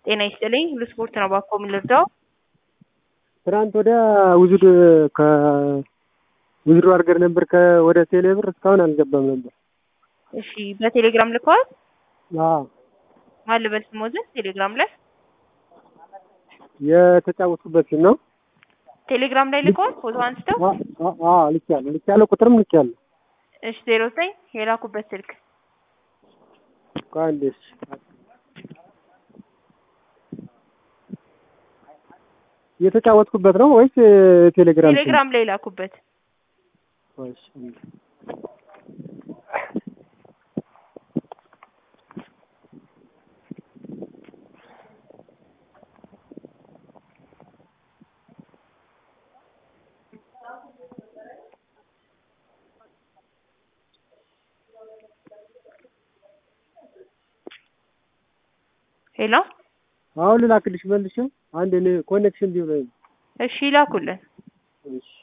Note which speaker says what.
Speaker 1: ጤና ይስጥልኝ ሁሉ ስፖርት ነው ባኮ ምን ልርዳው?
Speaker 2: ትናንት ወዲያ ውዝድ ከውዝድሮ አድርገን ነበር ወደ ቴሌ ብር እስካሁን አልገባም ነበር።
Speaker 1: እሺ በቴሌግራም ልከዋል?
Speaker 2: አዎ
Speaker 1: ማን ልበል ስሞዝን ቴሌግራም ላይ
Speaker 2: የተጫወቱበት ነው።
Speaker 1: ቴሌግራም ላይ ልከዋል ፎቶ አንስተው?
Speaker 2: አዎ ልኬያለሁ ልኬያለሁ ቁጥርም ልኬያለሁ።
Speaker 1: እሺ ዜሮ ዘጠኝ የላኩበት ስልክ
Speaker 2: ከአንዴ እሺ የተጫወትኩበት ነው ወይስ ቴሌግራም?
Speaker 1: ቴሌግራም ላይ ላኩበት።
Speaker 2: እሺ
Speaker 1: ሄሎ
Speaker 2: አሁን ልላክልሽ መልሼ አንድ እኔ ኮኔክሽን ቢሆን
Speaker 1: እሺ ላኩልን።
Speaker 2: እሺ